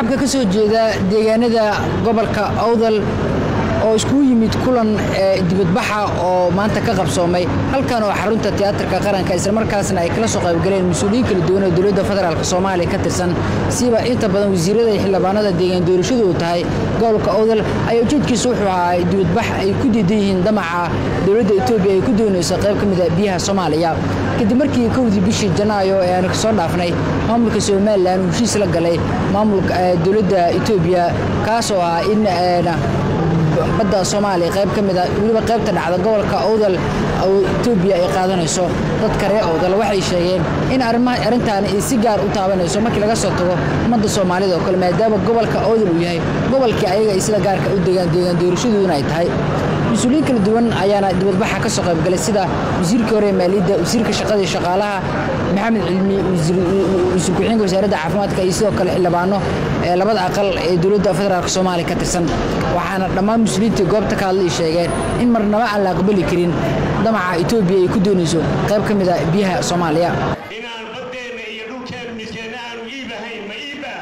shacabka ka soo jeeda deegaanada gobolka awdal oo iskugu yimid kulan dibadbaxa oo maanta ka qabsoomay halkan oo xarunta tiyaatarka qaranka islamarkaasna ay kala soo qaybgaleen mas-uuliyiin kala duwan oo dowladda federaalk soomaaliya ka tirsan siba inta badan wasiirada iyo xildhibaanada deegaan doorashadu uu tahay gobolka awdal ayaa ujeedkiisa wuxuu ahaa dibadbax ay ku diidan yihiin damaca dowladda etoobiya ay ku doonayso qayb ka mida biyaha soomaaliya kadib markii kowdii bishii janaayo ee aanu kasoo dhaafnay maamulka somalilan uu heshiis la galay maamulka dowladda etoobiya kaasoo ah in badda soomaaliya qayb ka mida weliba qaybta dhacda gobolka awdal oo etoobiya ay qaadanayso dadka reer awdal waxay sheegeen in arrintaani ay si gaar u taabanayso markii laga soo tago ummadda soomaalida oo kale maadaama gobolka awdal uu yahay gobolkii ayaga ay sida gaarka u degaan deegaan doorashadooduna ay tahay mas-uuliyiin kala duwan ayaana dibadbaxa ka soo qaybgalay sida wasiirkii hore ee maaliyadda wasiirka shaqada iyo shaqaalaha maxamed cilmi wasiir ku-xigeenka wasaaradda caafimaadka iyo sidoo kale xildhibaano ee labada aqal ee dowladda federaalk soomaaliya ka tirsan waxaana dhammaan muslimiintii goobta ka hadlay sheegeen in marnaba aan la aqbali karin damaca etoobiya ay ku doonayso qayb ka mida biyaha soomaaliya inaan baddeenna iyo dhulkeenna midkeenna aanu iibahayn ma iibaa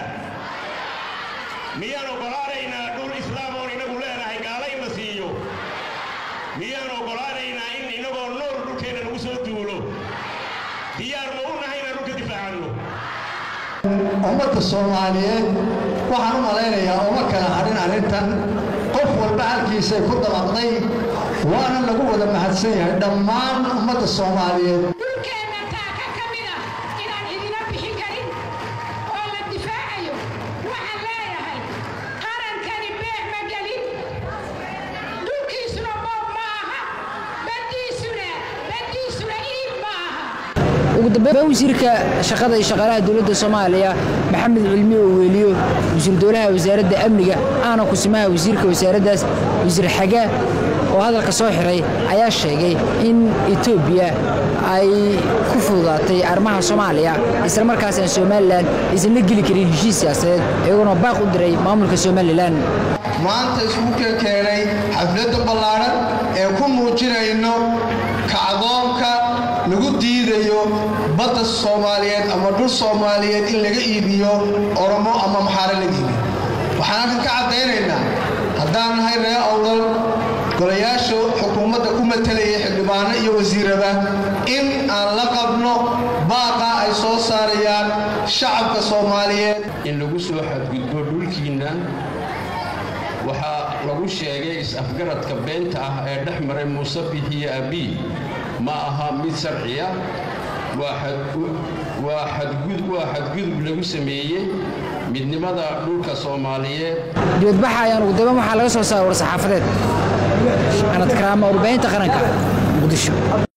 miyaan oggolaanaynaa dhul islaam oon inagu leenahay gaala in la siiyo miyaan oggolaanaynaa in inagoo nool dhulkeenna lagu soo duulo diyaar ma u nahay inaan dhulka difaacanno ummadda soomaaliyeed waxaan u malaynayaa uma kala hadhin arrintan qof walba halkiisay ku dabaqday waana lagu wada mahadsan yahay dhammaan ummadda soomaaliyeed dhulkeenna taaka ka mida inaan idina bixin karin oo la difaacayo waxaan leeyahay qarankani beec ma gelin dhulkiisuna boob ma aha baddiisuna baddiisuna iib ma aha ugu dambeyn wasiirka shaqada iyo shaqaalaha dowladda soomaaliya maxamed cilmi oo weeliyo wasiir dowlaha wasaaradda amniga aana kusimaha wasiirka wasaaraddaas wasiir xagaa oo hadalka soo xiray ayaa sheegay in etoobiya ay ku fududaatay arrimaha soomaaliya isla markaasaan somalilan aysan la geli karin heshiis siyaasadeed iyaguna baaq u diray maamulka somalilan maanta isugu keenkeenay xafladda ballaadhan ee ku muujinayno kacdoonka lagu diidayo badda soomaaliyeed ama dhul soomaaliyeed in laga iibiyo oromo ama maxaare laga iibiyo waxaan halkan ka caddaynaynaa haddaan nahay ree awdal golayaasha xukuumadda ku matalayay xildhibaano iyo wasiiraba in aan la qabno baaqa ay soo saarayaan shacabka soomaaliyeed in lagu soo xadgudbo dhulkiinna waxaa lagu sheegay is-afgaradka beenta ah ee dhex maray muuse bixiyo abii ma aha mid sharciya waa xadgudub lagu sameeyey midnimada dhulka soomaaliyeed dibadbaxa ayaan ugu dambeyn waxaa laga soo saaray war saxaafadeed anad karaama warbaahinta qaranka muqdisho